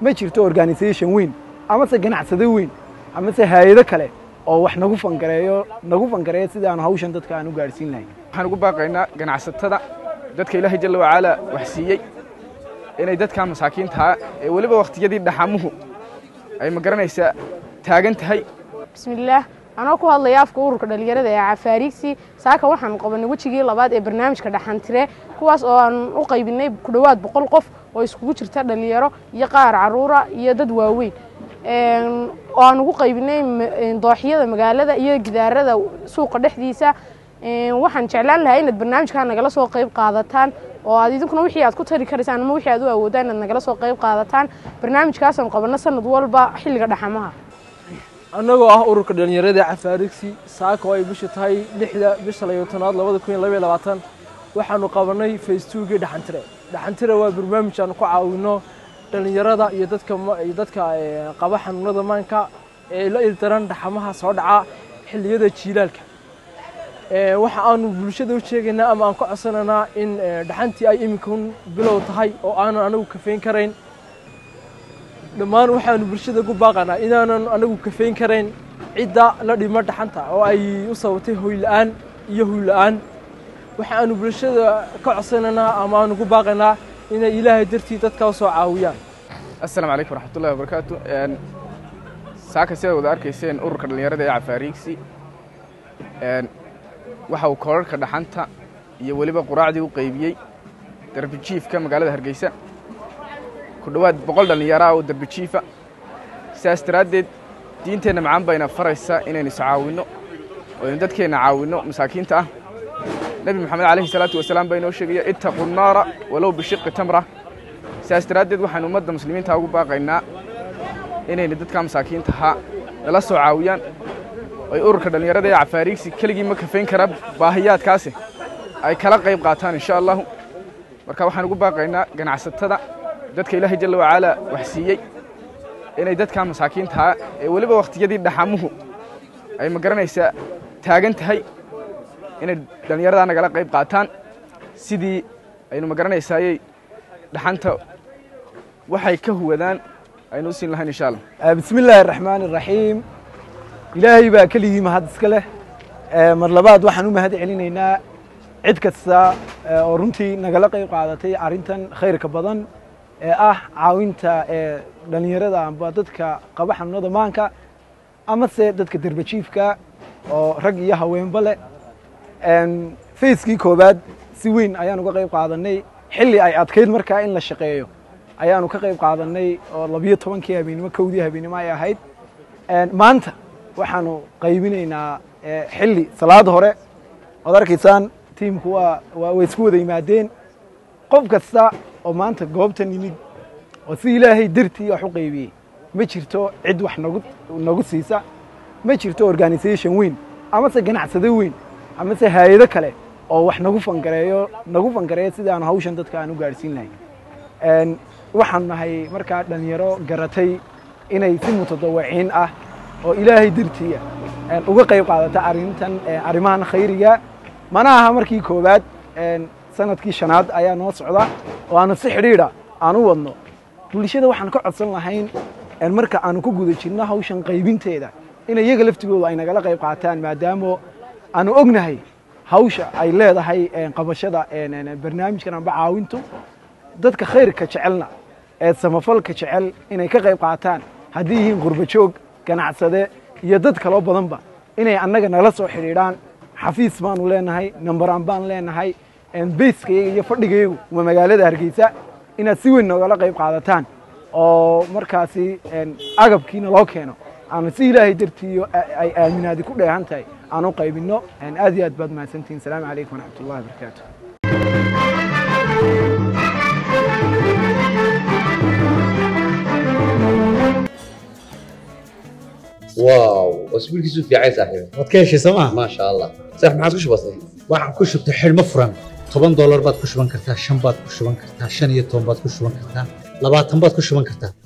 ma jirto organisation weyn amase ganacsado weyn amase hay-ado kale oo wax nagu fangareeyo nagu fangareeya sidii aanu hawshan dadka aan u gaadhsiin lahayn waxaan ugu baaqaynaa ganacsatada dadka ilaahay jalla wacaala wax siiyey inay dadka masaakiintaa ee weliba wakhtiyadii dhaxamuhu ay ma garanaysaa taagan tahay bismillaah anoo ku hadlaya afka ururka dhalinyarada ee cafaariigsi saaka waxaan qabanay wejigii labaad ee barnaamijka dhaxantire kuwaas oo aan u qaybinay ku dhowaad boqol qof oo iskugu jirta dhalinyaro iyo qaar caruura iyo dad waaweyn oo aan ugu qaybinay dooxyada magaalada iyo gidaarada suuqa dhexdiisa waxaan jeclaan lahaa inaad barnaamijkaa nagala soo qayb qaadataan oo aad idinkuna wixii aad ku tari karaysaan ama wixii aad u awoodaan inaad nagala soo qayb qaadataan barnaamijkaasaan qabanno sanad walba xilliga dhaxamaha annagoo ah ururka dhalinyarada cafaarigsi saaka oo ay bisha tahay lixda bisha labaatanaad labada kun iyo labaiyo labaatan waxaanu qabanay facebookii dhaxantire dhaxantire waa barnaamij aanu ku caawino dhalinyarada iyo dadka iyo dadka qaba xanuunada maanka ee la ildaran dhaxamaha soo dhaca xilliyada jiilaalka waxa aanu bulshada u sheegaynaa ama aan ka codsanaynaa in dhaxantii ay iminkun bilow tahay oo aanan anagu kafayn karayn dhammaan waxaanu bulshada ku baaqanaa inaanan anagu kafayn karayn cidda la dhimo dhaxanta oo ay u sababtay hoyla'aan iyo huyla'aan waxaanu bulshada ka codsanaynaa ama aanu ku baaqaynaa inay ilaahay dartii dadka u soo caawiyaan assalaamu calaykum waraxmatullahi wabarakaatu saaka sidaad wada arkayseen ururka dhallinyarada ee cafaariigsi waxa uu koorarka dhaxanta iyo weliba quraacdii u qaybiyey darbijiifka magaalada hargeysa ku dhowaad boqol dhallinyaraah oo darbijiifa sidaas daraaddeed diinteenna macaan bayna faraysaa inaynu is caawinno oo aynu dadkeenna caawinno masaakiinta ah nebi moxamed calayhi salaatu wasalaam baa inoo sheegaya ittaqu nnaara walow bishiqi tamra sidaas daraaddeed waxaynu ummadda muslimiinta ugu baaqaynaa inayna dadka masaakiintahaa nala soo caawiyaan ay ururka dhallinyarada ee cafaariigsi keligii ma kafayn kara baahiyaadkaasi ay kala qayb qaataan insha allahu marka waxaan ugu baaqaynaa ganacsatada dadka ilaahay jalla wacaala wax siiyey inay dadka masaakiintaa ee weliba wakhtiyadii dhaxamuhu ay ma garanaysaa taagan tahay inay dhallinyaradaa nagala qayb qaataan sidii aynu ma garanaysaaye dhaxanta waxay ka huwadaan aynu u siin lahayn insha allah bismi illaahi araxmaan iraxiim ilaahay baa keligii mahad iska leh mar labaad waxaan u mahad celinaynaa cid kasta oo runtii nagala qayb qaadatay arrintan khayrka badan ee ah caawinta ee dhallinyarada amba dadka qaba xanuunada maanka amase dadka derbajiifka oo rag iyo haweenba leh fayskii koowaad si weyn ayaan uga qayb qaadanay xilli ay adkayd markaa in la shaqeeyo ayaanu ka qayb qaadanay oo labiyo tobankii habeennimo kowdii habeennimo ay ahayd maanta waxaanu qaybinaynaa xilli salaada hore oad arkaysaan tiimku waa way isku wada yimaadeen qof kasta oo maanta goobtan yimid oo si ilaahay dartii wax u qaybiyey ma jirto cid wax nagu nagu siisa ma jirto organisation weyn amase ganacsado weyn amase hay-ado kale oo wax nagu fangareeyo nagu fangareeya sidii aanu hawshan dadka aan u gaadhsiin lahayn waxaan nahay markaa dhalinyaro garatay inay si mutadawiciin ah oo ilaahay dartiia uga qayb qaadata arrintan arrimahan khayriga mana aha markii koowaad sanadkii shanaad ayaa noo socda oo aanu si xidhiidha aan u wadno bulshada waxaan ka codsan lahayn marka aanu ku guda jirno hawshan qaybinteeda in iyaga laftigooda ay nagala qayb qaataan maadaamo aanu ognahay hawsha ay leedahay qabashada barnaamijkan amba caawintu dadka khayrka jecelna ee samafalka jecel inay ka qayb qaataan haddii yihiin qurba joog ganacsade iyo dad kaloo badanba inay annaga nala soo xidhiidhaan xafiis baanu leenahay nambaraan baan leenahay bayskayaga iyo fadhigayagu waa magaalada hargeysa inaad si weyn noogala qayb qaadataan oo markaasi agabkiina loo keeno aanu si ilaahay dartiiyo ay aaminaadi ku dheehan tahay aan u qaybinno aad iyo aad baad mahadsantihin asalaamu calaykum waraxmat ullahi wabarakaatu واو اسبوع كيسو في عايز صاحبي waad ka heshay sooma ما شاء الله صح ما عادش بسيط waxaan ku shubtay xidhmo furan toban doolar baad ku shuban kartaa shan baad ku shuban kartaa shan iyo toban baad ku shuban kartaa labaatan baad ku shuban kartaa